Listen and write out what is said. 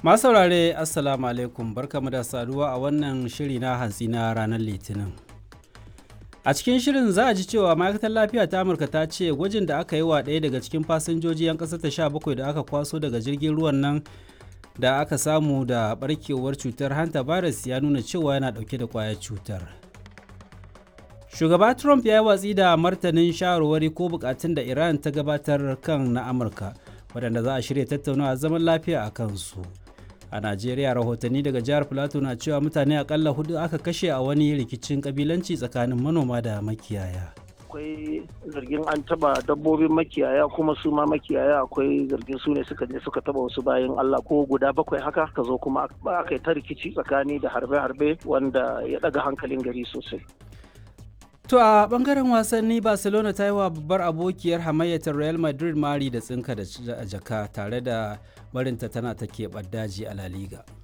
Masu saurare Assalamu alaikum barkamu da saduwa a wannan shiri na hantsi na ranar Litinin. A cikin shirin za a ji cewa ma'aikatar lafiya ta Amurka ta ce gwajin da aka yi wa ɗaya daga cikin fasinjoji 'yan ƙasar ta 17 da aka kwaso daga jirgin ruwan nan da aka samu da barkewar cutar hanta virus ya nuna cewa yana ɗauke da ƙwayar cutar. Shugaba Trump ya yi watsi da martanin shawarwari ko bukatun da Iran ta gabatar kan na Amurka waɗanda za a shirya tattaunawa zaman lafiya a kansu. a najeriya rahotanni daga jihar plateau na cewa mutane akalla hudu aka kashe a wani rikicin kabilanci tsakanin manoma da makiyaya akwai zargin an taba dabbobin makiyaya kuma su ma makiyaya akwai zargin su ne suka je suka taba wasu bayan Allah ko guda bakwai haka ka zo kuma aka yi ta rikici tsakani da harbe-harbe wanda ya daga hankalin gari sosai To a bangaren wasanni Barcelona ta yi wa babbar abokiyar hamayyatar Real Madrid mari da tsinka da jaka tare da barinta tana ta keɓar daji a La Liga.